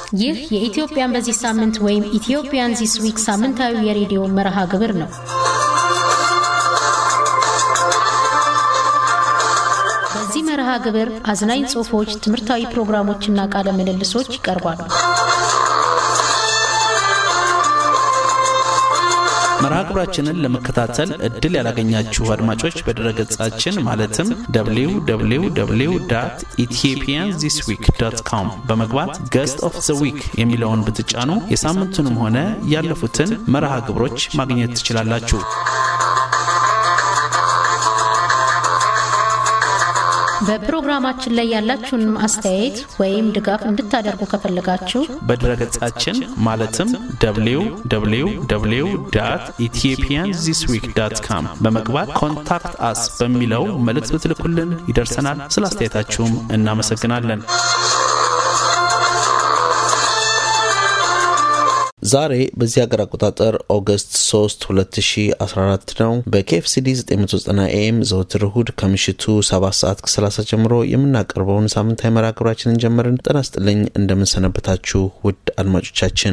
ይህ የኢትዮጵያን በዚህ ሳምንት ወይም ኢትዮጵያን ዚስ ዊክ ሳምንታዊ የሬዲዮ መርሃ ግብር ነው። በዚህ መርሃ ግብር አዝናኝ ጽሑፎች፣ ትምህርታዊ ፕሮግራሞችና ቃለ ምልልሶች ይቀርባሉ። መርሃ ግብራችንን ለመከታተል እድል ያላገኛችሁ አድማጮች በድረገጻችን ማለትም www ኢትዮጵያን ዚስ ዊክ ዶት ኮም በመግባት ገስት ኦፍ ዘ ዊክ የሚለውን ብትጫኑ የሳምንቱንም ሆነ ያለፉትን መርሃ ግብሮች ማግኘት ትችላላችሁ። በፕሮግራማችን ላይ ያላችሁን አስተያየት ወይም ድጋፍ እንድታደርጉ ከፈለጋችሁ በድረገጻችን ማለትም www ኢትዮጵያን ዚስ ዊክ ዳት ካም በመግባት ኮንታክት አስ በሚለው መልእክት ብትልኩልን ይደርሰናል። ስለ አስተያየታችሁም እናመሰግናለን። ዛሬ በዚህ ሀገር አቆጣጠር ኦገስት 3 2014 ነው። በኬኤፍሲዲ 990 ኤም ዘወትር እሁድ ከምሽቱ 7 ሰዓት ከ30 ጀምሮ የምናቀርበውን ሳምንታዊ መርሃ ግብራችንን ጀመርን። ጤና ይስጥልኝ፣ እንደምንሰነበታችሁ ውድ አድማጮቻችን።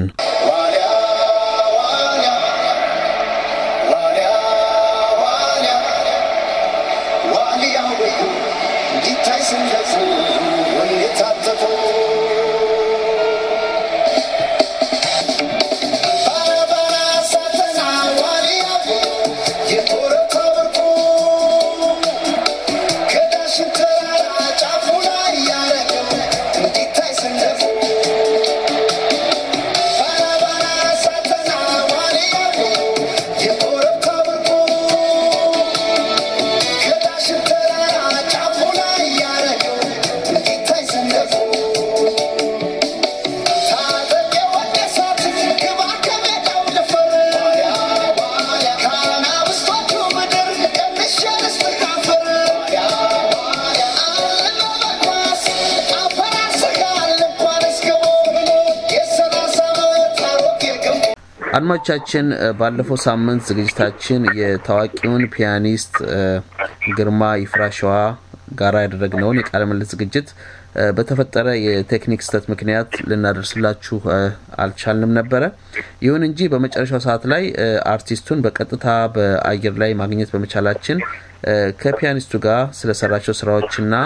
አድማጮቻችን ባለፈው ሳምንት ዝግጅታችን የታዋቂውን ፒያኒስት ግርማ ይፍራሸዋ ጋራ ያደረግነውን የቃለ ምልልስ ዝግጅት በተፈጠረ የቴክኒክ ስህተት ምክንያት ልናደርስላችሁ አልቻልንም ነበረ። ይሁን እንጂ በመጨረሻው ሰዓት ላይ አርቲስቱን በቀጥታ በአየር ላይ ማግኘት በመቻላችን ከፒያኒስቱ ጋር ስለሰራቸው ስራዎችና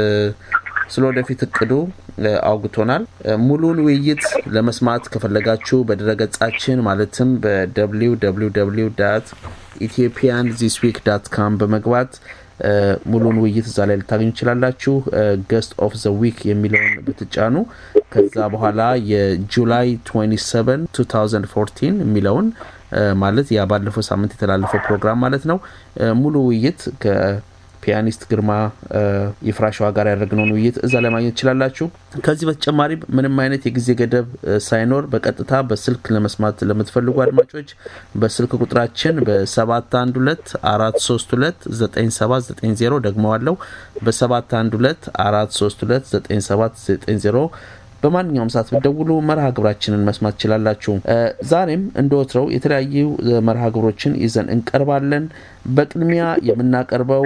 ስለ ወደፊት እቅዱ አውግቶናል። ሙሉን ውይይት ለመስማት ከፈለጋችሁ በድረገጻችን ማለትም በwww ኢትዮጵያን ዚስ ዊክ ዳት ካም በመግባት ሙሉን ውይይት እዛ ላይ ልታገኙ ትችላላችሁ። ገስት ኦፍ ዘ ዊክ የሚለውን ብትጫኑ ከዛ በኋላ የጁላይ 27 2014 የሚለውን ማለት ያ ባለፈው ሳምንት የተላለፈው ፕሮግራም ማለት ነው ሙሉ ውይይት ፒያኒስት ግርማ ይፍራሸዋ ጋር ያደረግነውን ውይይት እዛ ላይ ማግኘት ትችላላችሁ። ከዚህ በተጨማሪ ምንም አይነት የጊዜ ገደብ ሳይኖር በቀጥታ በስልክ ለመስማት ለምትፈልጉ አድማጮች በስልክ ቁጥራችን በ712 432 9790 ደግመዋለው በ712 432 9790 በማንኛውም ሰዓት ብትደውሉ መርሃ ግብራችንን መስማት ትችላላችሁ። ዛሬም እንደ ወትረው የተለያዩ መርሃ ግብሮችን ይዘን እንቀርባለን። በቅድሚያ የምናቀርበው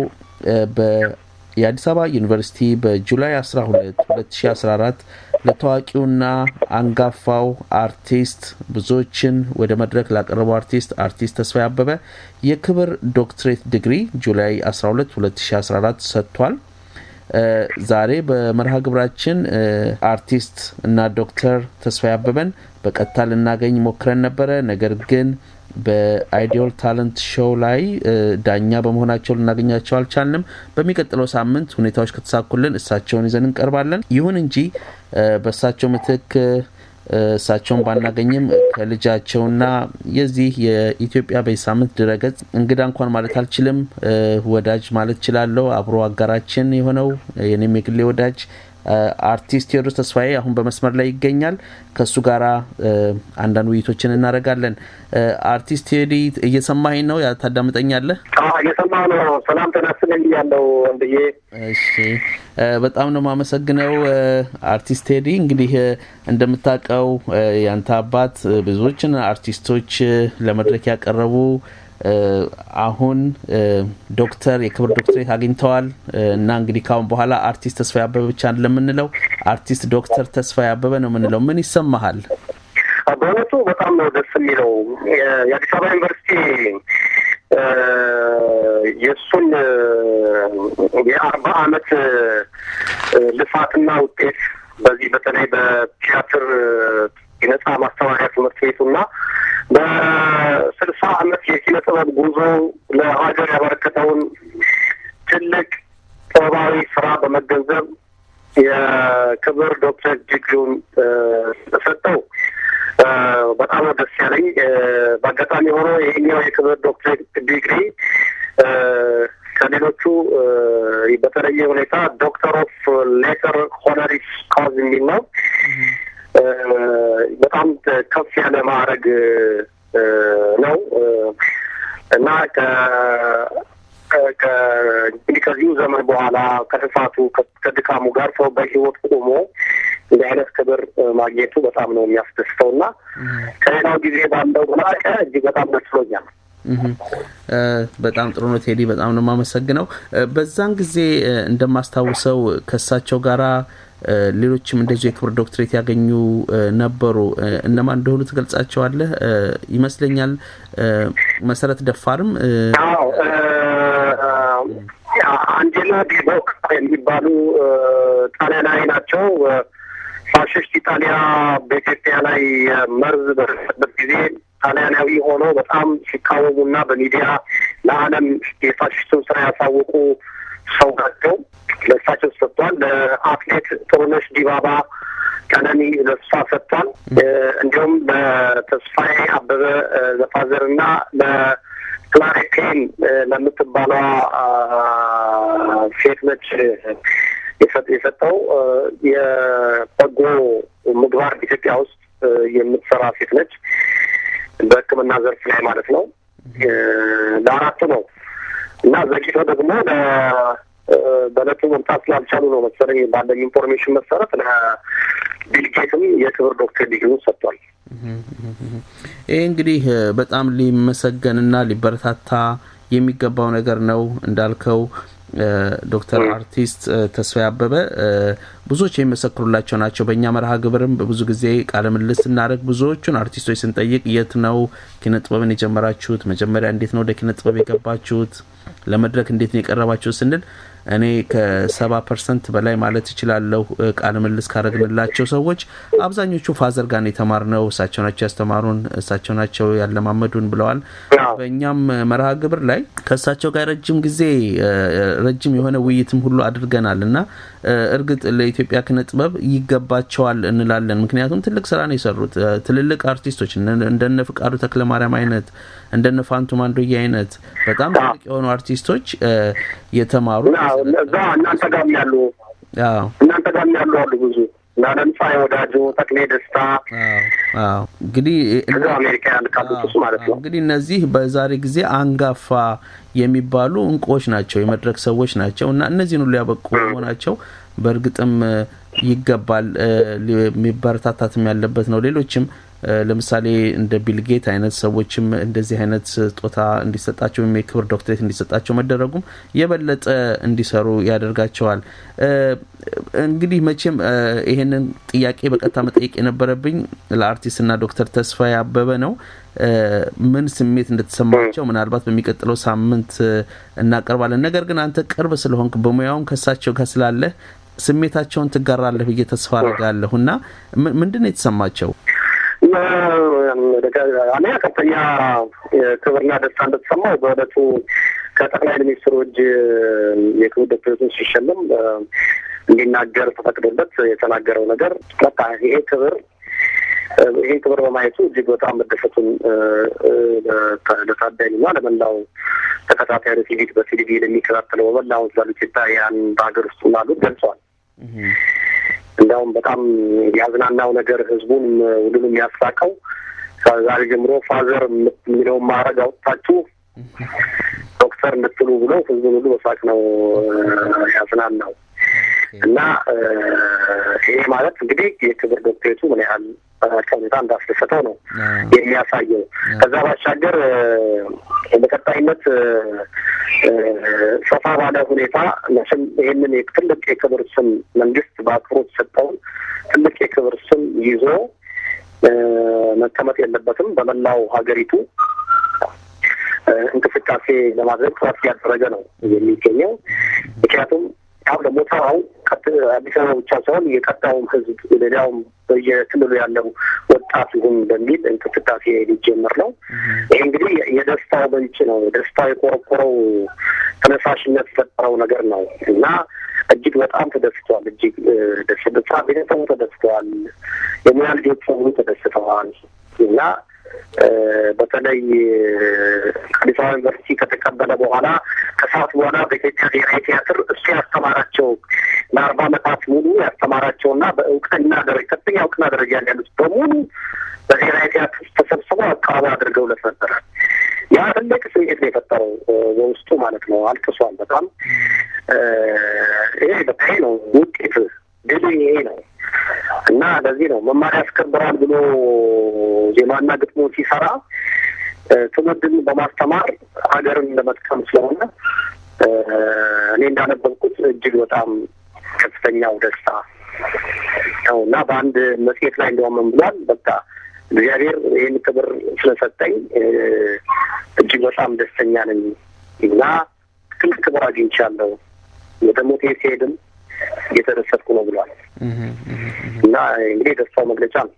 የአዲስ አበባ ዩኒቨርሲቲ በጁላይ 12 2014 ለታዋቂውና አንጋፋው አርቲስት ብዙዎችን ወደ መድረክ ላቀረበው አርቲስት አርቲስት ተስፋዬ አበበ የክብር ዶክትሬት ዲግሪ ጁላይ 12 2014 ሰጥቷል። ዛሬ በመርሃ ግብራችን አርቲስት እና ዶክተር ተስፋዬ አበበን በቀጥታ ልናገኝ ሞክረን ነበረ። ነገር ግን በአይዲዮል ታለንት ሾው ላይ ዳኛ በመሆናቸው ልናገኛቸው አልቻልንም። በሚቀጥለው ሳምንት ሁኔታዎች ከተሳኩልን እሳቸውን ይዘን እንቀርባለን። ይሁን እንጂ በእሳቸው ምትክ እሳቸውን ባናገኝም ከልጃቸውና የዚህ የኢትዮጵያ በዚህ ሳምንት ድረገጽ እንግዳ እንኳን ማለት አልችልም፣ ወዳጅ ማለት እችላለሁ። አብሮ አጋራችን የሆነው የኔም የግሌ ወዳጅ አርቲስት ቴዎድሮስ ተስፋዬ አሁን በመስመር ላይ ይገኛል። ከእሱ ጋር አንዳንድ ውይይቶችን እናደርጋለን። አርቲስት ቴዲ እየሰማኸኝ ነው? ታዳምጠኛለህ? እየሰማሁ ነው። ሰላም ጤና ይስጥልኝ ብያለሁ ወንድዬ። እሺ፣ በጣም ነው የማመሰግነው አርቲስት ቴዲ። እንግዲህ እንደምታውቀው ያንተ አባት ብዙዎችን አርቲስቶች ለመድረክ ያቀረቡ አሁን ዶክተር የክብር ዶክትሬት አግኝተዋል እና እንግዲህ ካሁን በኋላ አርቲስት ተስፋዬ አበበ ብቻ ለምንለው አርቲስት ዶክተር ተስፋዬ አበበ ነው የምንለው። ምን ይሰማሃል? በእውነቱ በጣም ነው ደስ የሚለው። የአዲስ አበባ ዩኒቨርሲቲ የእሱን የአርባ አመት ልፋትና ውጤት በዚህ በተለይ በቲያትር የነጻ ማስተማሪያ ትምህርት ቤቱና በስልሳ አመት የኪነ ጥበብ ጉዞ ለሀገር ያበረከተውን ትልቅ ጥበባዊ ስራ በመገንዘብ የክብር ዶክተር ዲግሪውን ተሰጠው። በጣም ነው ደስ ያለኝ። በአጋጣሚ ሆኖ ይህኛው የክብር ዶክተር ዲግሪ ከሌሎቹ በተለየ ሁኔታ ዶክተር ኦፍ ሌተር ሆነሪስ ካዝ የሚል ነው። በጣም ከፍ ያለ ማዕረግ ነው እና እንግዲህ ከዚሁ ዘመን በኋላ ከልፋቱ ከድካሙ ጋር ሰው በህይወት ቆሞ እንዲህ አይነት ክብር ማግኘቱ በጣም ነው የሚያስደስተው እና ከሌላው ጊዜ ባለው በላቀ እጅግ በጣም ደስ ብሎኛል። በጣም ጥሩ ነው ቴዲ፣ በጣም ነው የማመሰግነው። በዛን ጊዜ እንደማስታውሰው ከእሳቸው ጋራ ሌሎችም እንደዚሁ የክብር ዶክትሬት ያገኙ ነበሩ። እነማን እንደሆኑ ትገልጻቸዋለህ? ይመስለኛል መሰረት ደፋርም አንጀላ ዲቦክ የሚባሉ ጣሊያናዊ ናቸው። ፋሽስት ኢጣሊያ በኢትዮጵያ ላይ መርዝ በደረሰበት ጊዜ ጣሊያናዊ ሆኖ በጣም ሲቃወሙና በሚዲያ ለዓለም የፋሽስቱን ስራ ያሳወቁ ሰው ናቸው። ለእሳቸው ሰጥቷል። ለአትሌት ጥሩነሽ ዲባባ ቀነኒ ለእሷ ሰጥቷል። እንዲሁም ለተስፋዬ አበበ ለፋዘር እና ለክላሪቴን ለምትባሏ ሴት ነች የሰጠው የበጎ ምግባር ኢትዮጵያ ውስጥ የምትሰራ ሴት ነች። በሕክምና ዘርፍ ላይ ማለት ነው። ለአራቱ ነው እና ዘግይቶ ደግሞ በእለቱ መምጣት ስላልቻሉ ነው መሰለኝ ባለኝ ኢንፎርሜሽን መሰረት ለቢልጌትም የክብር ዶክተር ዲግሪውን ሰጥቷል። ይህ እንግዲህ በጣም ሊመሰገንና ሊበረታታ የሚገባው ነገር ነው እንዳልከው ዶክተር አርቲስት ተስፋዬ አበበ ብዙዎች የሚመሰክሩላቸው ናቸው። በእኛ መርሃ ግብርም ብዙ ጊዜ ቃለ ምልልስ ስናደርግ ብዙዎቹን አርቲስቶች ስንጠይቅ የት ነው ኪነ ጥበብን የጀመራችሁት? መጀመሪያ እንዴት ነው ወደ ኪነ ጥበብ የገባችሁት? ለመድረክ እንዴት ነው የቀረባችሁት ስንል እኔ ከሰባ ፐርሰንት በላይ ማለት እችላለሁ ቃለ ምልልስ ካደረግንላቸው ሰዎች አብዛኞቹ ፋዘር ጋር የተማርነው እሳቸው ናቸው ያስተማሩን፣ እሳቸው ናቸው ያለማመዱን ብለዋል። በእኛም መርሃ ግብር ላይ ከእሳቸው ጋር ረጅም ጊዜ ረጅም የሆነ ውይይትም ሁሉ አድርገናል እና እርግጥ ለኢትዮጵያ ኪነ ጥበብ ይገባቸዋል እንላለን። ምክንያቱም ትልቅ ስራ ነው የሰሩት። ትልልቅ አርቲስቶች እንደነ ፍቃዱ ተክለማርያም አይነት እንደነ ፋንቱ ማንዶዬ አይነት በጣም ትልቅ የሆኑ አርቲስቶች የተማሩ እዛ እናንተ ጋርም ያሉ እናንተ ጋርም ያሉ አሉ ብዙ እና ለምሳሌ ወዳጆ ተክሌ ደስታ እንግዲህ አሜሪካ ያልካሉት ውስጥ ማለት ነው። እንግዲህ እነዚህ በዛሬ ጊዜ አንጋፋ የሚባሉ እንቁዎች ናቸው፣ የመድረክ ሰዎች ናቸው እና እነዚህን ሁሉ ያበቁ መሆናቸው በእርግጥም ይገባል፣ የሚበረታታትም ያለበት ነው። ሌሎችም ለምሳሌ እንደ ቢልጌት አይነት ሰዎችም እንደዚህ አይነት ስጦታ እንዲሰጣቸው ወይም የክብር ዶክትሬት እንዲሰጣቸው መደረጉም የበለጠ እንዲሰሩ ያደርጋቸዋል። እንግዲህ መቼም ይሄንን ጥያቄ በቀጥታ መጠየቅ የነበረብኝ ለአርቲስትና ዶክተር ተስፋዬ አበበ ነው። ምን ስሜት እንደተሰማቸው ምናልባት በሚቀጥለው ሳምንት እናቀርባለን። ነገር ግን አንተ ቅርብ ስለሆንክ በሙያውም ከሳቸው ጋር ስላለህ ስሜታቸውን ትጋራለህ ብዬ ተስፋ አድርጋለሁ እና ምንድን ነው የተሰማቸው? አንደኛ ከፍተኛ ክብርና ደስታ እንደተሰማው በእለቱ ከጠቅላይ ሚኒስትሩ እጅ የክብር ዶክተሬቱን ሲሸለም እንዲናገር ተፈቅዶለት የተናገረው ነገር በቃ ይሄ ክብር ይሄ ክብር በማየቱ እጅግ በጣም መደሰቱን ለታዳሚና ለመላው ተከታታይ ቲቪ በቲቪ ለሚከታተለው በመላው ስላሉ ኢትዮጵያውያን በሀገር ውስጥ ላሉት ገልጸዋል። እንዲያውም በጣም ያዝናናው ነገር ህዝቡን ሁሉንም ያሳቀው ከዛሬ ጀምሮ ፋዘር የሚለውን ማዕረግ አውጥታችሁ ዶክተር እንድትሉ ብሎ ህዝቡን ሁሉ በሳቅ ነው ያዝናናው እና ይሄ ማለት እንግዲህ የክብር ዶክትሬቱ ምን ያህል ሁኔታ እንዳስደሰተው ነው የሚያሳየው። ከዛ ባሻገር በቀጣይነት ሰፋ ባለ ሁኔታ መቼም ይህንን ትልቅ የክብር ስም መንግስት በአክብሮት ሰጠውን ትልቅ የክብር ስም ይዞ መቀመጥ የለበትም። በመላው ሀገሪቱ እንቅስቃሴ ለማድረግ ጥረት እያደረገ ነው የሚገኘው። ምክንያቱም አሁን ደግሞ ተራው አዲስ አበባ ብቻ ሳይሆን የቀጣውም ህዝብ ሌላውም በየክልሉ ያለው ወጣት ይሁን በሚል እንቅስቃሴ ሊጀምር ነው። ይህ እንግዲህ የደስታው ምንጭ ነው። ደስታው የቆረቆረው ተነሳሽነት የፈጠረው ነገር ነው እና እጅግ በጣም ተደስተዋል። እጅግ ደስታ ቤተሰቡ ተደስተዋል። የሙያ ልጆች ሁሉ ተደስተዋል እና በተለይ አዲስ አበባ ዩኒቨርሲቲ ከተቀበለ በኋላ ከሰዓት በኋላ በኢትዮጵያ ብሔራዊ ቲያትር እሱ ያስተማራቸው ለአርባ ዓመታት ሙሉ ያስተማራቸውና በእውቅና ደረጃ ከፍተኛ እውቅና ደረጃ ያሉት በሙሉ በብሔራዊ ቲያትር ውስጥ ተሰብስበው አቀባበል አድርገውለት ነበረ። ያ ትልቅ ስሜት ነው የፈጠረው በውስጡ ማለት ነው። አልቅሷል በጣም ይሄ በቃ ይሄ ነው ውጤት ድል ይሄ ነው እና ለዚህ ነው መማር ያስከብራል ብሎ ዜማና ግጥሞ ሲሰራ ትውልድን በማስተማር ሀገርን ለመጥቀም ስለሆነ እኔ እንዳነበብኩት እጅግ በጣም ከፍተኛው ደስታ ነው እና በአንድ መጽሔት ላይ እንደውም ምን ብሏል? በቃ እግዚአብሔር ይህን ክብር ስለሰጠኝ እጅግ በጣም ደስተኛ ነኝ እና ትልቅ ክብር አግኝቻለሁ። ወደ ሞቴ ሲሄድም እየተደሰትኩ ነው ብሏል። እና እንግዲህ የደስታው መግለጫ ነው።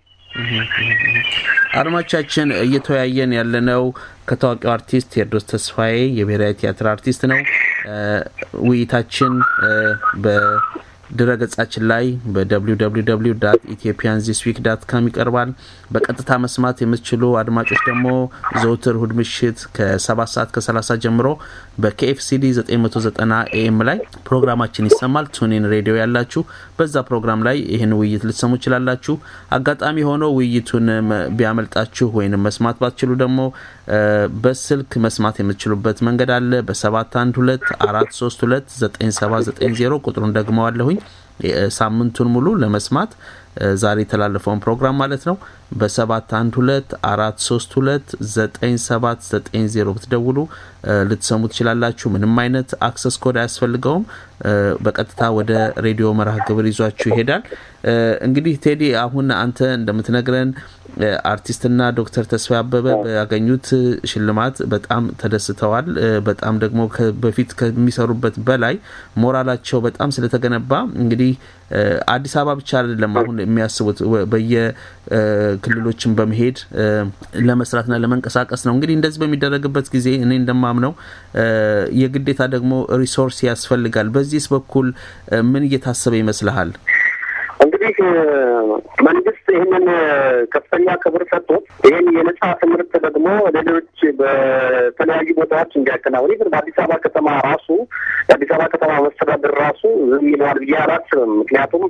አድማቻችን እየተወያየን ያለነው ከታዋቂው አርቲስት ቴዎድሮስ ተስፋዬ የብሔራዊ ቲያትር አርቲስት ነው። ውይይታችን በድረ ገጻችን ላይ በwww ኢትዮጵያን ዚስ ዊክ ዳት ካም ይቀርባል። በቀጥታ መስማት የምትችሉ አድማጮች ደግሞ ዘውትር እሁድ ምሽት ከ7 ሰዓት ከ30 ጀምሮ በኬኤፍሲዲ 990 ኤኤም ላይ ፕሮግራማችን ይሰማል። ቱኒን ሬዲዮ ያላችሁ በዛ ፕሮግራም ላይ ይህን ውይይት ልትሰሙ ይችላላችሁ። አጋጣሚ ሆኖ ውይይቱን ቢያመልጣችሁ ወይም መስማት ባትችሉ ደግሞ በስልክ መስማት የምትችሉበት መንገድ አለ። በሰባት አንድ ሁለት አራት ሶስት ሁለት ዘጠኝ ሰባት ዘጠኝ ዜሮ ቁጥሩን ደግመዋለሁኝ። ሳምንቱን ሙሉ ለመስማት ዛሬ የተላለፈውን ፕሮግራም ማለት ነው። በሰባት አንድ ሁለት አራት ሶስት ሁለት ዘጠኝ ሰባት ዘጠኝ ዜሮ ብትደውሉ ልትሰሙ ትችላላችሁ። ምንም አይነት አክሰስ ኮድ አያስፈልገውም። በቀጥታ ወደ ሬዲዮ መርሃ ግብር ይዟችሁ ይሄዳል። እንግዲህ ቴዲ፣ አሁን አንተ እንደምትነግረን አርቲስትና ዶክተር ተስፋዬ አበበ ያገኙት ሽልማት በጣም ተደስተዋል። በጣም ደግሞ በፊት ከሚሰሩበት በላይ ሞራላቸው በጣም ስለተገነባ እንግዲህ አዲስ አበባ ብቻ አይደለም አሁን የሚያስቡት በየክልሎችን በመሄድ ለመስራትና ለመንቀሳቀስ ነው። እንግዲህ እንደዚህ በሚደረግበት ጊዜ እኔ እንደማምነው የግዴታ ደግሞ ሪሶርስ ያስፈልጋል። በዚህስ በኩል ምን እየታሰበ ይመስልሃል? እንግዲህ መንግስት ይህንን ከፍተኛ ክብር ሰጥቶት ይህን የነጻ ትምህርት ደግሞ ሌሎች በተለያዩ ቦታዎች እንዲያከናውን ግን በአዲስ አበባ ከተማ ራሱ የአዲስ አበባ ከተማ መስተዳድር ራሱ ዝም ይለዋል ብዬ አላስብም። ምክንያቱም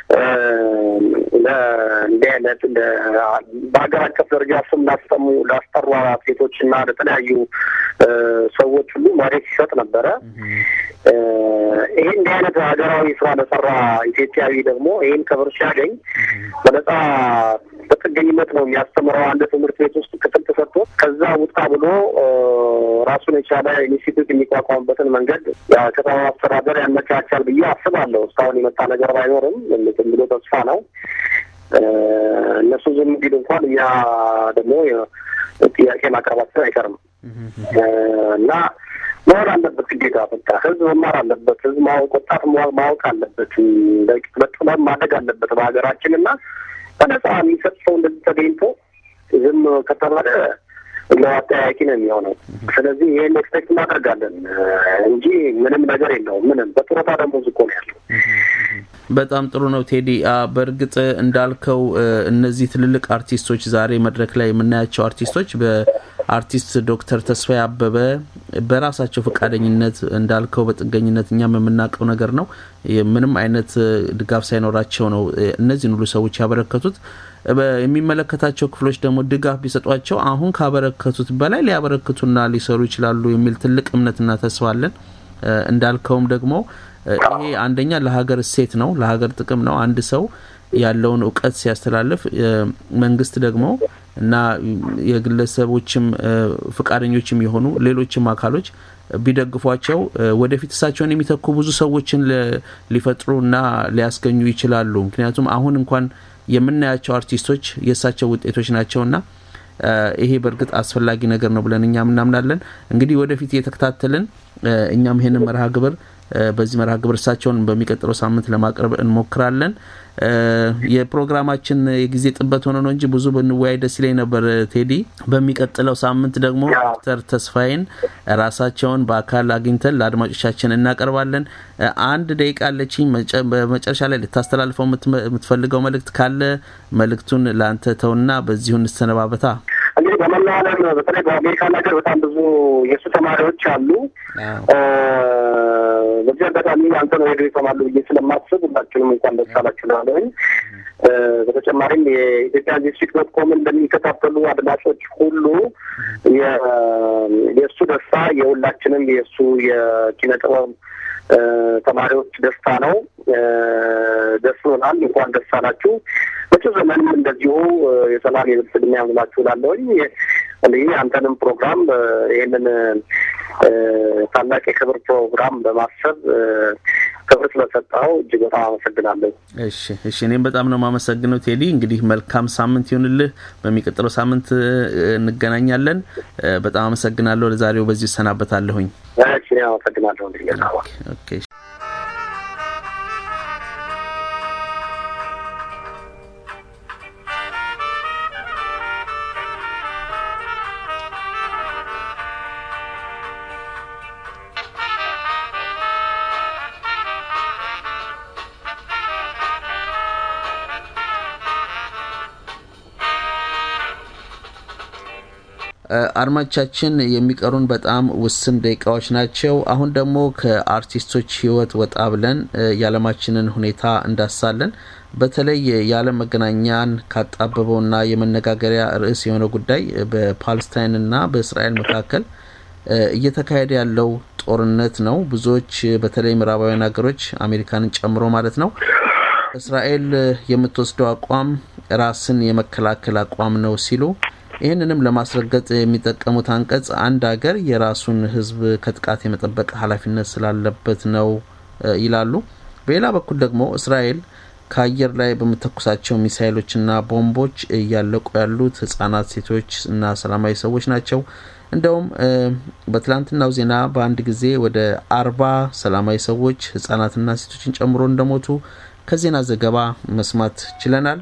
እንዲህ አይነት በሀገር አቀፍ ደረጃ ስም ላስጠሙ ላስጠሩ አትሌቶች እና ለተለያዩ ሰዎች ሁሉ መሬት ሲሰጥ ነበረ። ይህ እንዲህ አይነት ሀገራዊ ስራ ለሰራ ኢትዮጵያዊ ደግሞ ይህን ክብር ሲያገኝ በነጻ በጥገኝነት ነው የሚያስተምረው። አንድ ትምህርት ቤት ውስጥ ክፍል ተሰጥቶ ከዛ ውጣ ብሎ ራሱን የቻለ ኢንስቲትዩት የሚቋቋምበትን መንገድ ከተማ አስተዳደር ያመቻቻል ብዬ አስባለሁ። እስካሁን የመጣ ነገር ባይኖርም ዝም ብሎ ተስፋ ነው። እነሱ ዝም ቢሉ እንኳን እኛ ደግሞ ጥያቄ ማቅረባችን አይቀርም እና መሆን አለበት ግዴታ። በቃ ህዝብ መማር አለበት። ህዝብ ማወቅ ወጣት ማወቅ አለበት። በጥበብ ማደግ አለበት በሀገራችን እና በነጻ የሚሰጥ ሰው እንደዚህ ተገኝቶ ዝም ከተባለ ለአጠያያቂ ነው የሚሆነው። ስለዚህ ይህን ኤክስፔክት እናደርጋለን እንጂ ምንም ነገር የለውም። ምንም በጡረታ ደግሞ ዝቆ ነው ያለው። በጣም ጥሩ ነው ቴዲ። በእርግጥ እንዳልከው እነዚህ ትልልቅ አርቲስቶች ዛሬ መድረክ ላይ የምናያቸው አርቲስቶች በአርቲስት ዶክተር ተስፋዬ አበበ በራሳቸው ፈቃደኝነት እንዳልከው በጥገኝነት እኛም የምናውቀው ነገር ነው። ምንም አይነት ድጋፍ ሳይኖራቸው ነው እነዚህን ሁሉ ሰዎች ያበረከቱት። የሚመለከታቸው ክፍሎች ደግሞ ድጋፍ ቢሰጧቸው አሁን ካበረከቱት በላይ ሊያበረክቱና ሊሰሩ ይችላሉ የሚል ትልቅ እምነትና ተስፋ አለን። እንዳልከውም ደግሞ ይሄ አንደኛ ለሀገር እሴት ነው፣ ለሀገር ጥቅም ነው። አንድ ሰው ያለውን እውቀት ሲያስተላልፍ መንግስት ደግሞ እና የግለሰቦችም ፈቃደኞችም የሆኑ ሌሎችም አካሎች ቢደግፏቸው ወደፊት እሳቸውን የሚተኩ ብዙ ሰዎችን ሊፈጥሩ እና ሊያስገኙ ይችላሉ። ምክንያቱም አሁን እንኳን የምናያቸው አርቲስቶች የእሳቸው ውጤቶች ናቸውና ይሄ በእርግጥ አስፈላጊ ነገር ነው ብለን እኛም እናምናለን። እንግዲህ ወደፊት እየተከታተልን እኛም ይሄንን መርሃ ግብር በዚህ መርሃ ግብር እሳቸውን በሚቀጥለው ሳምንት ለማቅረብ እንሞክራለን። የፕሮግራማችን የጊዜ ጥበት ሆነ ነው እንጂ ብዙ ብንወያይ ደስ ይለኝ ነበር ቴዲ። በሚቀጥለው ሳምንት ደግሞ ዶክተር ተስፋዬን ራሳቸውን በአካል አግኝተን ለአድማጮቻችን እናቀርባለን። አንድ ደቂቃ አለችኝ። በመጨረሻ ላይ ልታስተላልፈው የምትፈልገው መልእክት ካለ መልእክቱን ለአንተ ተውና በዚሁ እንሰነባበታ። እንግዲህ በመላው ዓለም በተለይ በአሜሪካ ነገር በጣም ብዙ የእሱ ተማሪዎች አሉ። በዚህ አጋጣሚ አንተ ነው ሄዶ ይሰማሉ ብዬ ስለማስብ ሁላችንም እንኳን ደስ አላችሁ እላለሁኝ። በተጨማሪም የኢትዮጵያ ዲስትሪክት ዶት ኮምን እንደሚከታተሉ አድማጮች ሁሉ የእሱ ደስታ የሁላችንም የእሱ የኪነ ጥበብ ተማሪዎች ደስታ ነው። ደስ ብሎናል። እንኳን ደስ አላችሁ። በጭ ዘመንም እንደዚሁ የሰላም የብልጽግና ያምላችሁ እላለሁኝ። እንግዲህ አንተንም ፕሮግራም ይህንን ታላቅ የክብር ፕሮግራም በማሰብ ክብር ስለሰጠኸው እጅግ በጣም አመሰግናለሁ። እሺ፣ እሺ። እኔም በጣም ነው የማመሰግነው ቴዲ። እንግዲህ መልካም ሳምንት ይሁንልህ። በሚቀጥለው ሳምንት እንገናኛለን። በጣም አመሰግናለሁ። ለዛሬው በዚሁ እሰናበታለሁኝ። እሺ፣ አመሰግናለሁ። እንግዲህ ኦኬ። አድማጮቻችን የሚቀሩን በጣም ውስን ደቂቃዎች ናቸው። አሁን ደግሞ ከአርቲስቶች ሕይወት ወጣ ብለን የዓለማችንን ሁኔታ እንዳሳለን። በተለይ የዓለም መገናኛን ካጣበበውና የመነጋገሪያ ርዕስ የሆነ ጉዳይ በፓለስታይንና በእስራኤል መካከል እየተካሄደ ያለው ጦርነት ነው። ብዙዎች በተለይ ምዕራባውያን ሀገሮች አሜሪካንን ጨምሮ ማለት ነው እስራኤል የምትወስደው አቋም ራስን የመከላከል አቋም ነው ሲሉ ይህንንም ለማስረገጥ የሚጠቀሙት አንቀጽ አንድ ሀገር የራሱን ሕዝብ ከጥቃት የመጠበቅ ኃላፊነት ስላለበት ነው ይላሉ። በሌላ በኩል ደግሞ እስራኤል ከአየር ላይ በምተኩሳቸው ሚሳይሎችና ቦምቦች እያለቁ ያሉት ህጻናት፣ ሴቶች እና ሰላማዊ ሰዎች ናቸው። እንደውም በትላንትናው ዜና በአንድ ጊዜ ወደ አርባ ሰላማዊ ሰዎች ህጻናትና ሴቶችን ጨምሮ እንደሞቱ ከዜና ዘገባ መስማት ችለናል።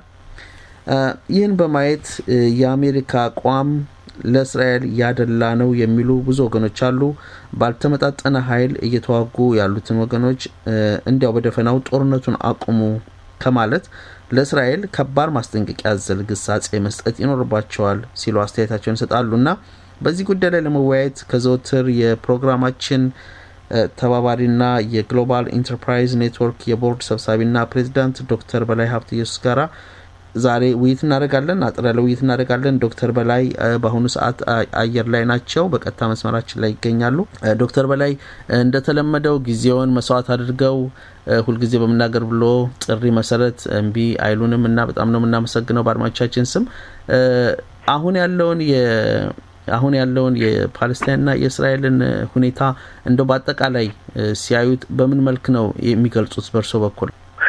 ይህን በማየት የአሜሪካ አቋም ለእስራኤል ያደላ ነው የሚሉ ብዙ ወገኖች አሉ። ባልተመጣጠነ ኃይል እየተዋጉ ያሉትን ወገኖች እንዲያው በደፈናው ጦርነቱን አቁሙ ከማለት ለእስራኤል ከባድ ማስጠንቀቂያ ያዘል ግሳጼ መስጠት ይኖርባቸዋል ሲሉ አስተያየታቸውን ይሰጣሉ እና በዚህ ጉዳይ ላይ ለመወያየት ከዘወትር የፕሮግራማችን ተባባሪና የግሎባል ኢንተርፕራይዝ ኔትወርክ የቦርድ ሰብሳቢና ፕሬዚዳንት ዶክተር በላይ ሀብተ ኢየሱስ ጋራ ዛሬ ውይይት እናደርጋለን። አጠር ያለ ውይይት እናደርጋለን። ዶክተር በላይ በአሁኑ ሰዓት አየር ላይ ናቸው፣ በቀጥታ መስመራችን ላይ ይገኛሉ። ዶክተር በላይ እንደተለመደው ጊዜውን መስዋዕት አድርገው ሁልጊዜ በምናገር ብሎ ጥሪ መሰረት እምቢ አይሉንም እና በጣም ነው የምናመሰግነው በአድማጮቻችን ስም አሁን ያለውን አሁን ያለውን የፓለስታይንና የእስራኤልን ሁኔታ እንደው በአጠቃላይ ሲያዩት በምን መልክ ነው የሚገልጹት በእርሶ በኩል?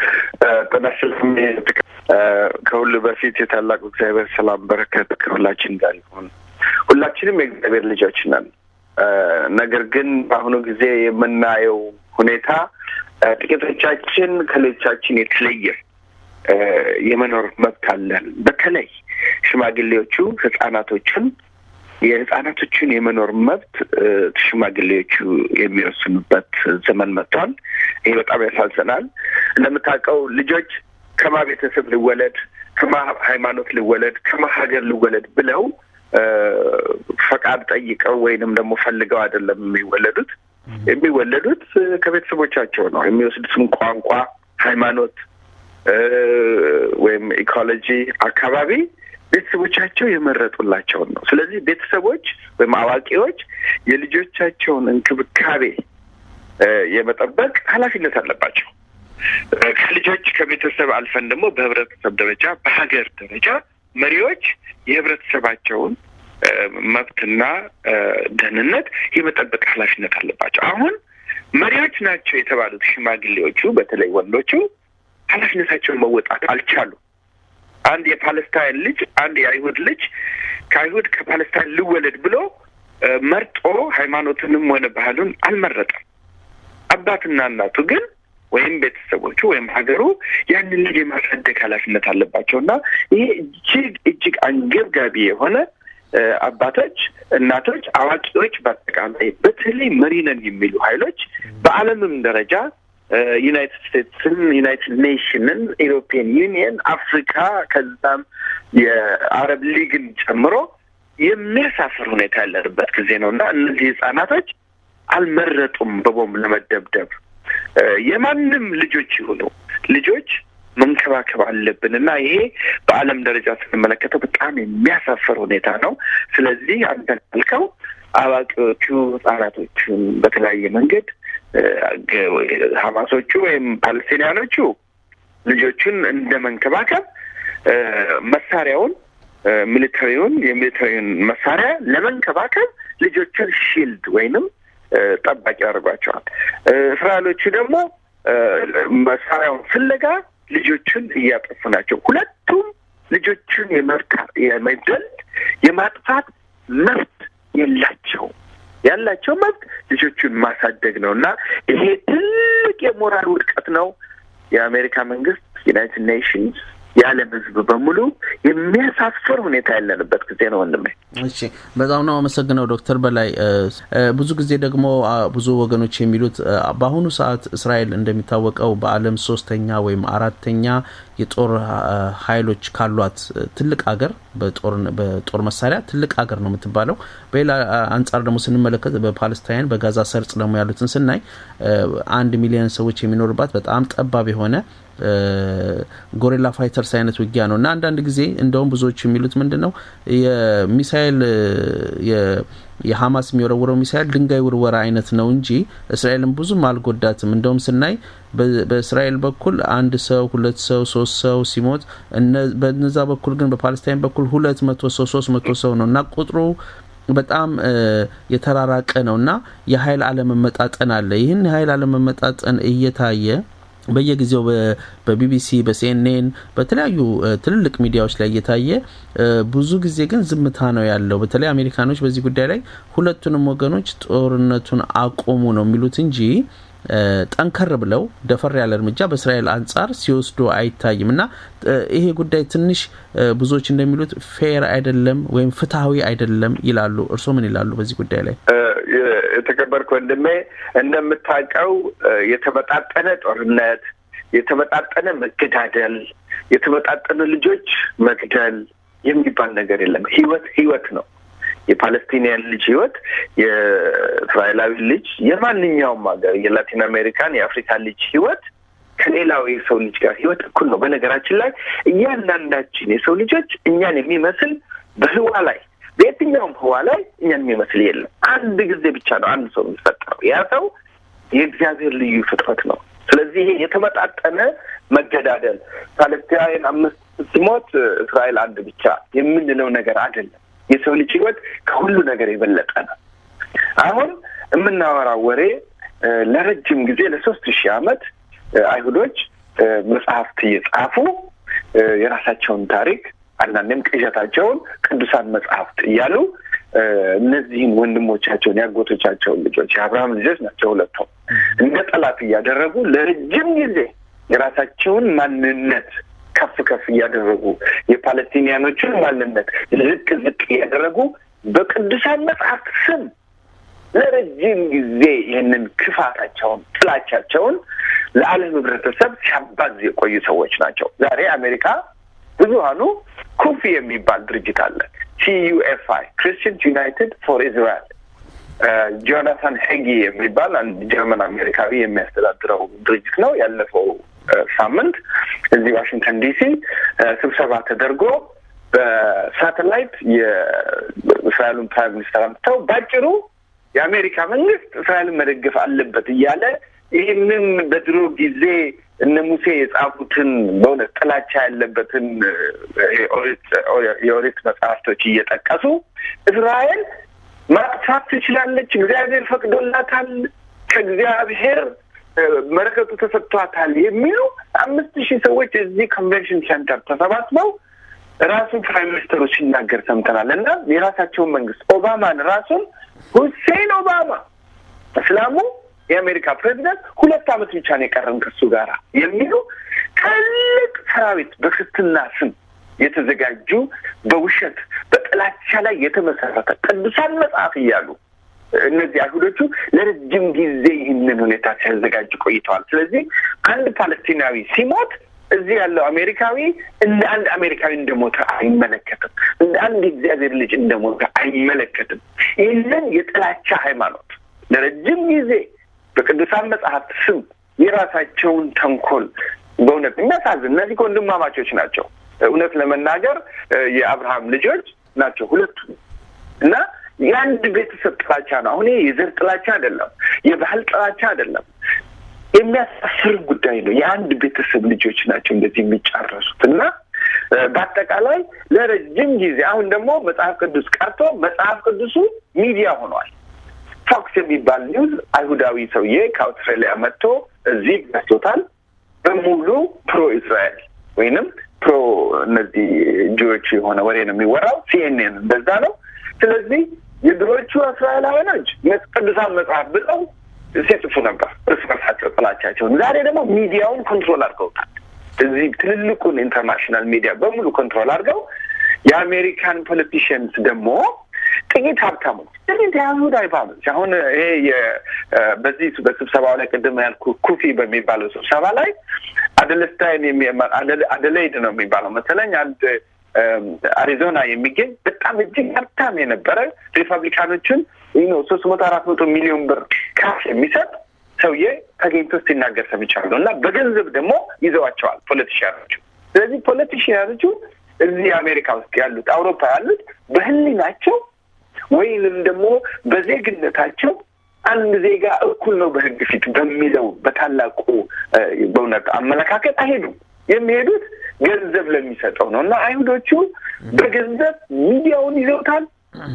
ከሁሉ በፊት የታላቁ እግዚአብሔር ሰላም በረከት ከሁላችን ጋር ይሁን። ሁላችንም የእግዚአብሔር ልጆች ነን። ነገር ግን በአሁኑ ጊዜ የምናየው ሁኔታ ጥቂቶቻችን ከሌሎቻችን የተለየ የመኖር መብት አለን። በተለይ ሽማግሌዎቹ ህጻናቶችን የህጻናቶችን የመኖር መብት ሽማግሌዎቹ የሚወስኑበት ዘመን መጥቷል። ይሄ በጣም ያሳዝናል። እንደምታውቀው ልጆች ከማ ቤተሰብ ልወለድ፣ ከማ ሃይማኖት ልወለድ፣ ከማ ሀገር ልወለድ ብለው ፈቃድ ጠይቀው ወይንም ደግሞ ፈልገው አይደለም የሚወለዱት። የሚወለዱት ከቤተሰቦቻቸው ነው። የሚወስዱትም ቋንቋ፣ ሃይማኖት ወይም ኢኮሎጂ፣ አካባቢ ቤተሰቦቻቸው የመረጡላቸውን ነው። ስለዚህ ቤተሰቦች ወይም አዋቂዎች የልጆቻቸውን እንክብካቤ የመጠበቅ ኃላፊነት አለባቸው። ከልጆች ከቤተሰብ አልፈን ደግሞ በህብረተሰብ ደረጃ በሀገር ደረጃ መሪዎች የህብረተሰባቸውን መብትና ደህንነት የመጠበቅ ኃላፊነት አለባቸው። አሁን መሪዎች ናቸው የተባሉት ሽማግሌዎቹ በተለይ ወንዶቹ ኃላፊነታቸውን መወጣት አልቻሉ። አንድ የፓለስታይን ልጅ አንድ የአይሁድ ልጅ ከአይሁድ ከፓለስታይን ልወለድ ብሎ መርጦ ሃይማኖትንም ሆነ ባህሉን አልመረጠም። አባትና እናቱ ግን ወይም ቤተሰቦቹ ወይም ሀገሩ ያንን ልጅ የማሳደግ ኃላፊነት አለባቸው እና ይሄ እጅግ እጅግ አንገብጋቢ የሆነ አባቶች፣ እናቶች፣ አዋቂዎች በአጠቃላይ በተለይ መሪ ነን የሚሉ ኃይሎች በዓለምም ደረጃ ዩናይትድ ስቴትስን፣ ዩናይትድ ኔሽንን፣ ኢሮፒያን ዩኒየን፣ አፍሪካ ከዛም የአረብ ሊግን ጨምሮ የሚያሳፍር ሁኔታ ያለንበት ጊዜ ነው እና እነዚህ ህጻናቶች አልመረጡም በቦምብ ለመደብደብ። የማንም ልጆች ይሁኑ ልጆች መንከባከብ አለብን እና ይሄ በዓለም ደረጃ ስንመለከተው በጣም የሚያሳፍር ሁኔታ ነው። ስለዚህ አንተ ካልከው አዋቂዎቹ ህጻናቶቹን በተለያየ መንገድ ሀማሶቹ ወይም ፓለስቲንያኖቹ ልጆቹን እንደ መንከባከብ መሳሪያውን ሚሊተሪውን የሚሊተሪውን መሳሪያ ለመንከባከብ ልጆችን ሺልድ ወይንም ጠባቂ ያደርጓቸዋል። እስራኤሎቹ ደግሞ መሳሪያውን ፍለጋ ልጆችን እያጠፉ ናቸው። ሁለቱም ልጆችን የመግደል የማጥፋት መብት የላቸውም። ያላቸው መብት ልጆቹን ማሳደግ ነው እና ይሄ ትልቅ የሞራል ውድቀት ነው። የአሜሪካ መንግስት፣ ዩናይትድ ኔሽንስ የዓለም ህዝብ በሙሉ የሚያሳፍር ሁኔታ ያለንበት ጊዜ ነው ወንድሜ። እሺ፣ በጣም ነው አመሰግነው ዶክተር በላይ። ብዙ ጊዜ ደግሞ ብዙ ወገኖች የሚሉት በአሁኑ ሰዓት እስራኤል እንደሚታወቀው በዓለም ሶስተኛ ወይም አራተኛ የጦር ኃይሎች ካሏት ትልቅ ሀገር በጦር መሳሪያ ትልቅ ሀገር ነው የምትባለው። በሌላ አንጻር ደግሞ ስንመለከት በፓለስታይን በጋዛ ሰርጽ ደግሞ ያሉትን ስናይ አንድ ሚሊዮን ሰዎች የሚኖርባት በጣም ጠባብ የሆነ ጎሪላ ፋይተርስ አይነት ውጊያ ነው እና አንዳንድ ጊዜ እንደውም ብዙዎች የሚሉት ምንድን ነው የሚሳይል የሀማስ የሚወረውረው ሚሳይል ድንጋይ ውርወራ አይነት ነው እንጂ እስራኤልን ብዙም አልጎዳትም። እንደውም ስናይ በእስራኤል በኩል አንድ ሰው፣ ሁለት ሰው፣ ሶስት ሰው ሲሞት በነዛ በኩል ግን በፓለስታይን በኩል ሁለት መቶ ሰው ሶስት መቶ ሰው ነው እና ቁጥሩ በጣም የተራራቀ ነው እና የሀይል አለመመጣጠን አለ። ይህን የሀይል አለመመጣጠን እየታየ በየጊዜው በቢቢሲ በሲኤንኤን በተለያዩ ትልልቅ ሚዲያዎች ላይ እየታየ ብዙ ጊዜ ግን ዝምታ ነው ያለው። በተለይ አሜሪካኖች በዚህ ጉዳይ ላይ ሁለቱንም ወገኖች ጦርነቱን አቆሙ ነው የሚሉት እንጂ ጠንከር ብለው ደፈር ያለ እርምጃ በእስራኤል አንጻር ሲወስዱ አይታይም እና ይሄ ጉዳይ ትንሽ ብዙዎች እንደሚሉት ፌር አይደለም ወይም ፍትሐዊ አይደለም ይላሉ። እርስዎ ምን ይላሉ በዚህ ጉዳይ ላይ? የተከበርክ ወንድሜ እንደምታውቀው የተመጣጠነ ጦርነት፣ የተመጣጠነ መገዳደል፣ የተመጣጠነ ልጆች መግደል የሚባል ነገር የለም። ህይወት ህይወት ነው። የፓለስቲኒያን ልጅ ህይወት፣ የእስራኤላዊ ልጅ፣ የማንኛውም ሀገር የላቲን አሜሪካን የአፍሪካ ልጅ ህይወት ከሌላው የሰው ልጅ ጋር ህይወት እኩል ነው። በነገራችን ላይ እያንዳንዳችን የሰው ልጆች እኛን የሚመስል በህዋ ላይ በየትኛውም ህዋ ላይ እኛን የሚመስል የለም። አንድ ጊዜ ብቻ ነው አንድ ሰው የሚፈጠረው። ያ ሰው የእግዚአብሔር ልዩ ፍጥረት ነው። ስለዚህ ይሄ የተመጣጠነ መገዳደል ፓለስቲናውያን አምስት ሲሞት እስራኤል አንድ ብቻ የምንለው ነገር አይደለም። የሰው ልጅ ህይወት ከሁሉ ነገር የበለጠ ነው። አሁን የምናወራው ወሬ ለረጅም ጊዜ ለሶስት ሺህ ዓመት አይሁዶች መጽሐፍት እየጻፉ የራሳቸውን ታሪክ አንዳንዴም ቅዠታቸውን ቅዱሳን መጽሐፍት እያሉ እነዚህን ወንድሞቻቸውን ያጎቶቻቸውን ልጆች የአብርሃም ልጆች ናቸው ሁለቱም እንደ ጠላት እያደረጉ ለረጅም ጊዜ የራሳቸውን ማንነት ከፍ ከፍ እያደረጉ የፓለስቲኒያኖችን ማንነት ዝቅ ዝቅ እያደረጉ በቅዱሳን መጽሐፍት ስም ለረጅም ጊዜ ይህንን ክፋታቸውን፣ ጥላቻቸውን ለዓለም ህብረተሰብ ሲያባዝ የቆዩ ሰዎች ናቸው። ዛሬ አሜሪካ ብዙሀኑ ኩፊ የሚባል ድርጅት አለ። ሲዩኤፍአይ ክርስቲያንስ ዩናይትድ ፎር ኢዝራኤል ጆናታን ሄጊ የሚባል አንድ ጀርመን አሜሪካዊ የሚያስተዳድረው ድርጅት ነው። ያለፈው ሳምንት እዚህ ዋሽንግተን ዲሲ ስብሰባ ተደርጎ በሳተላይት የእስራኤሉን ፕራይም ሚኒስተር አምጥተው ባጭሩ የአሜሪካ መንግስት እስራኤልን መደገፍ አለበት እያለ ይህንን በድሮ ጊዜ እነ ሙሴ የጻፉትን በእውነት ጥላቻ ያለበትን የኦሪት መጽሐፍቶች እየጠቀሱ እስራኤል ማጥፋት ትችላለች፣ እግዚአብሔር ፈቅዶላታል፣ ከእግዚአብሔር መለከቱ ተሰጥቷታል የሚሉ አምስት ሺህ ሰዎች እዚህ ኮንቬንሽን ሴንተር ተሰባስበው ራሱ ፕራይም ሚኒስትሩ ሲናገር ሰምተናል። እና የራሳቸውን መንግስት ኦባማን ራሱን ሁሴን ኦባማ እስላሙ የአሜሪካ ፕሬዚዳንት ሁለት ዓመት ብቻ ነው የቀረን ከሱ ጋር የሚሉ ትልቅ ሰራዊት በክርስትና ስም የተዘጋጁ በውሸት በጥላቻ ላይ የተመሰረተ ቅዱሳን መጽሐፍ እያሉ እነዚህ አይሁዶቹ ለረጅም ጊዜ ይህንን ሁኔታ ሲያዘጋጁ ቆይተዋል። ስለዚህ አንድ ፓለስቲናዊ ሲሞት እዚህ ያለው አሜሪካዊ እንደ አንድ አሜሪካዊ እንደሞተ አይመለከትም። እንደ አንድ የእግዚአብሔር ልጅ እንደሞተ አይመለከትም። ይህንን የጥላቻ ሃይማኖት ለረጅም ጊዜ በቅዱሳን መጽሐፍት ስም የራሳቸውን ተንኮል በእውነት የሚያሳዝን እነዚህ ወንድማማቾች ናቸው። እውነት ለመናገር የአብርሃም ልጆች ናቸው ሁለቱ እና የአንድ ቤተሰብ ጥላቻ ነው። አሁን የዘር ጥላቻ አይደለም፣ የባህል ጥላቻ አይደለም። የሚያሳፍር ጉዳይ ነው። የአንድ ቤተሰብ ልጆች ናቸው እንደዚህ የሚጫረሱት እና በአጠቃላይ ለረጅም ጊዜ አሁን ደግሞ መጽሐፍ ቅዱስ ቀርቶ መጽሐፍ ቅዱሱ ሚዲያ ሆኗል። ፎክስ የሚባል ኒውዝ አይሁዳዊ ሰውዬ ከአውስትራሊያ መጥቶ እዚህ ገዝቶታል። በሙሉ ፕሮ እስራኤል ወይንም ፕሮ እነዚህ ጆዎች የሆነ ወሬ ነው የሚወራው። ሲኤንኤን እንደዛ ነው። ስለዚህ የድሮቹ እስራኤላውያኖች ቅዱሳን መጽሐፍ ብለው ሲጽፉ ነበር እርስ በርሳቸው ጥላቻቸውን። ዛሬ ደግሞ ሚዲያውን ኮንትሮል አድርገውታል። እዚህ ትልልቁን ኢንተርናሽናል ሚዲያ በሙሉ ኮንትሮል አድርገው የአሜሪካን ፖለቲሽንስ ደግሞ ጥቂት ሀብታሞች ጥቂት የአይሁድ አይባሎች አሁን ይሄ በዚህ በስብሰባው ላይ ቅድም ያልኩ ኩፊ በሚባለው ስብሰባ ላይ አደለስታይን አደሌይድ ነው የሚባለው መሰለኝ አንድ አሪዞና የሚገኝ በጣም እጅግ ሀብታም የነበረ ሪፐብሊካኖችን ነው ሶስት መቶ አራት መቶ ሚሊዮን ብር ካሽ የሚሰጥ ሰውዬ ተገኝቶ ሲናገር ሰምቻለሁ። እና በገንዘብ ደግሞ ይዘዋቸዋል ፖለቲሽያኖቹ። ስለዚህ ፖለቲሽያኖቹ እዚህ አሜሪካ ውስጥ ያሉት አውሮፓ ያሉት በህሊናቸው ወይንም ደግሞ በዜግነታቸው አንድ ዜጋ እኩል ነው በህግ ፊት በሚለው በታላቁ በእውነት አመለካከት አይሄዱም። የሚሄዱት ገንዘብ ለሚሰጠው ነው እና አይሁዶቹ በገንዘብ ሚዲያውን ይዘውታል፣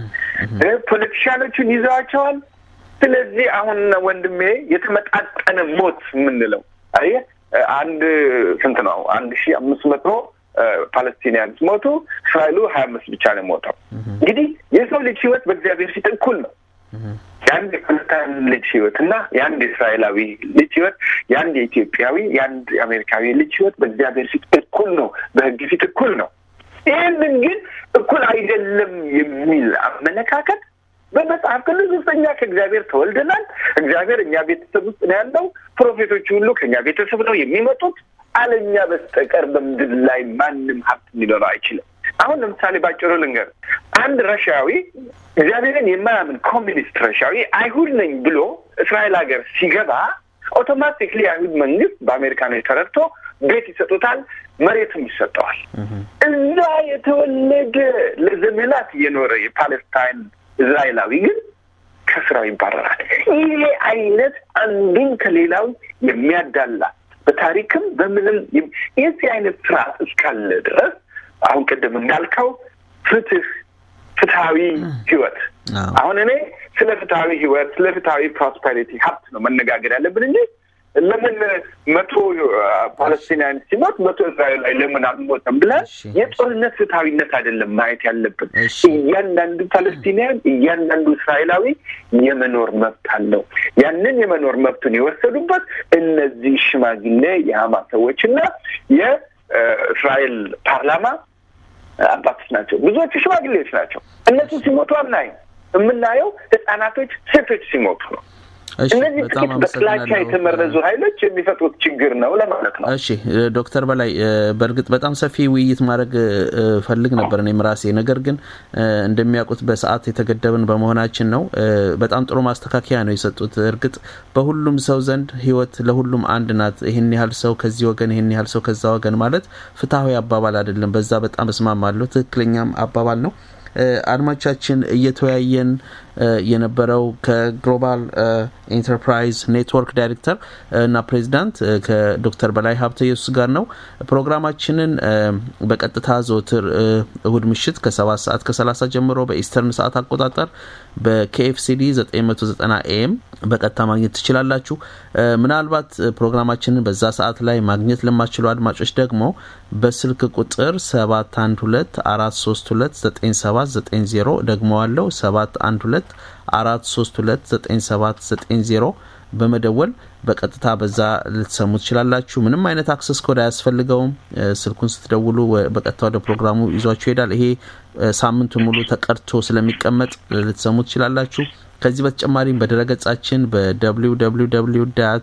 ፖለቲሻኖቹን ይዘዋቸዋል። ስለዚህ አሁን ወንድሜ የተመጣጠነ ሞት የምንለው አየህ አንድ ስንት ነው? አንድ ሺህ አምስት መቶ ፓለስቲኒያንስ ሞቱ። እስራኤሉ ሀያ አምስት ብቻ ነው ሞተው። እንግዲህ የሰው ልጅ ህይወት በእግዚአብሔር ፊት እኩል ነው። የአንድ የፓለስታይን ልጅ ህይወት እና የአንድ የእስራኤላዊ ልጅ ህይወት፣ የአንድ የኢትዮጵያዊ፣ የአንድ የአሜሪካዊ ልጅ ህይወት በእግዚአብሔር ፊት እኩል ነው፣ በህግ ፊት እኩል ነው። ይህንን ግን እኩል አይደለም የሚል አመለካከት በመጽሐፍ ቅዱስ ውስጥ እኛ ከእግዚአብሔር ተወልደናል። እግዚአብሔር እኛ ቤተሰብ ውስጥ ነው ያለው። ፕሮፌቶች ሁሉ ከእኛ ቤተሰብ ነው የሚመጡት። አለኛ በስተቀር በምድር ላይ ማንም ሀብት ሊኖረው አይችልም። አሁን ለምሳሌ ባጭሩ ልንገር፣ አንድ ረሻዊ እግዚአብሔርን የማያምን ኮሚኒስት ረሻዊ አይሁድ ነኝ ብሎ እስራኤል ሀገር ሲገባ ኦቶማቲክሊ የአይሁድ መንግስት በአሜሪካኖች ተረድቶ ቤት ይሰጡታል፣ መሬትም ይሰጠዋል። እዛ የተወለደ ለዘመናት የኖረ የፓለስታይን እስራኤላዊ ግን ከስራው ይባረራል። ይሄ አይነት አንዱን ከሌላው የሚያዳላ በታሪክም በምንም የዚህ አይነት ስርዓት እስካለ ድረስ አሁን ቅድም እንዳልከው ፍትህ፣ ፍትሀዊ ህይወት አሁን እኔ ስለ ፍትሀዊ ህይወት ስለ ፍትሀዊ ፕሮስፐሪቲ ሀብት ነው መነጋገር ያለብን እንጂ ለምን መቶ ፓለስቲናያን ሲሞት መቶ እስራኤል ላይ ለምን አልሞተም ብለን የጦርነት ፍትሀዊነት አይደለም ማየት ያለብን። እያንዳንዱ ፓለስቲናያን እያንዳንዱ እስራኤላዊ የመኖር መብት አለው። ያንን የመኖር መብቱን የወሰዱበት እነዚህ ሽማግሌ የሀማስ ሰዎችና የእስራኤል ፓርላማ አባቶች ናቸው። ብዙዎቹ ሽማግሌዎች ናቸው። እነሱ ሲሞቱ አናይም። የምናየው ህጻናቶች፣ ሴቶች ሲሞቱ ነው። እነዚህ ጥቂት በጥላቻ የተመረዙ ኃይሎች የሚፈጥሩት ችግር ነው ለማለት ነው። እሺ ዶክተር በላይ በእርግጥ በጣም ሰፊ ውይይት ማድረግ ፈልግ ነበር እኔም ራሴ። ነገር ግን እንደሚያውቁት በሰዓት የተገደብን በመሆናችን ነው። በጣም ጥሩ ማስተካከያ ነው የሰጡት። እርግጥ በሁሉም ሰው ዘንድ ህይወት ለሁሉም አንድ ናት። ይህን ያህል ሰው ከዚህ ወገን፣ ይህን ያህል ሰው ከዛ ወገን ማለት ፍትሐዊ አባባል አይደለም። በዛ በጣም እስማማለሁ። ትክክለኛም አባባል ነው። አድማቻችን እየተወያየን የነበረው ከግሎባል ኢንተርፕራይዝ ኔትወርክ ዳይሬክተር እና ፕሬዚዳንት ከዶክተር በላይ ሀብተ ኢየሱስ ጋር ነው። ፕሮግራማችንን በቀጥታ ዘወትር እሁድ ምሽት ከሰባት ሰዓት ከሰላሳ ጀምሮ በኢስተርን ሰዓት አቆጣጠር በኬኤፍሲዲ 990 ኤም በቀጥታ ማግኘት ትችላላችሁ። ምናልባት ፕሮግራማችንን በዛ ሰዓት ላይ ማግኘት ለማችሉ አድማጮች ደግሞ በስልክ ቁጥር 712 432 9790 ደግመዋለው 712 432 9790 በመደወል በቀጥታ በዛ ልትሰሙ ትችላላችሁ። ምንም አይነት አክሰስ ኮድ አያስፈልገውም። ስልኩን ስትደውሉ በቀጥታ ወደ ፕሮግራሙ ይዟችሁ ይሄዳል። ይሄ ሳምንቱን ሙሉ ተቀድቶ ስለሚቀመጥ ልትሰሙ ትችላላችሁ። ከዚህ በተጨማሪም በድረገጻችን በwww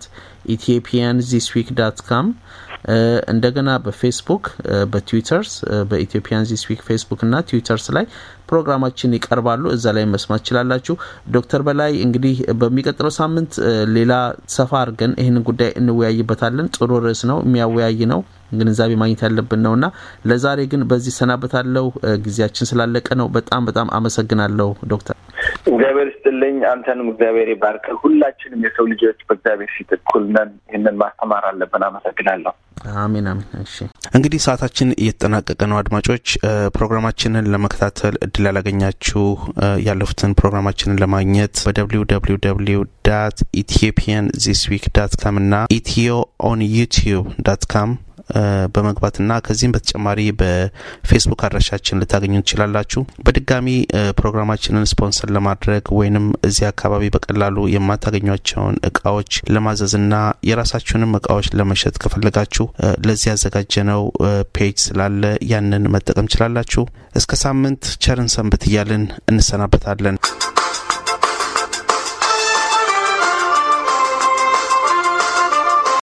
ኢትዮጵያን ዚስ ዊክ ዳት ካም እንደገና በፌስቡክ በትዊተርስ በኢትዮጵያን ዚስ ዊክ ፌስቡክ እና ትዊተርስ ላይ ፕሮግራማችን ይቀርባሉ። እዛ ላይ መስማት ትችላላችሁ። ዶክተር በላይ እንግዲህ በሚቀጥለው ሳምንት ሌላ ሰፋ አድርገን ይህንን ጉዳይ እንወያይበታለን። ጥሩ ርዕስ ነው፣ የሚያወያይ ነው፣ ግንዛቤ ማግኘት ያለብን ነው እና ለዛሬ ግን በዚህ ሰናበታለሁ። ጊዜያችን ስላለቀ ነው። በጣም በጣም አመሰግናለሁ ዶክተር። እግዚአብሔር ይስጥልኝ። አንተንም እግዚአብሔር ይባርክ። ሁላችንም የሰው ልጆች በእግዚአብሔር ፊት እኩል ነን። ይህንን ማስተማር አለብን። አመሰግናለሁ። አሜን አሜን። እሺ እንግዲህ ሰዓታችን እየተጠናቀቀ ነው። አድማጮች ፕሮግራማችንን ለመከታተል እድል ያላገኛችሁ ያለፉትን ፕሮግራማችንን ለማግኘት በደብሊው ደብሊው ደብሊው ዳት ኢትዮጵያን ዚስ ዊክ ዳት ካም እና ኢትዮ ኦን ዩቲዩብ ዳት ካም በመግባትና ከዚህም በተጨማሪ በፌስቡክ አድራሻችን ልታገኙ ትችላላችሁ። በድጋሚ ፕሮግራማችንን ስፖንሰር ለማድረግ ወይንም እዚህ አካባቢ በቀላሉ የማታገኟቸውን እቃዎች ለማዘዝና የራሳችሁንም እቃዎች ለመሸጥ ከፈለጋችሁ ለዚህ ያዘጋጀነው ፔጅ ስላለ ያንን መጠቀም ችላላችሁ። እስከ ሳምንት ቸርን ሰንብት እያልን እንሰናበታለን።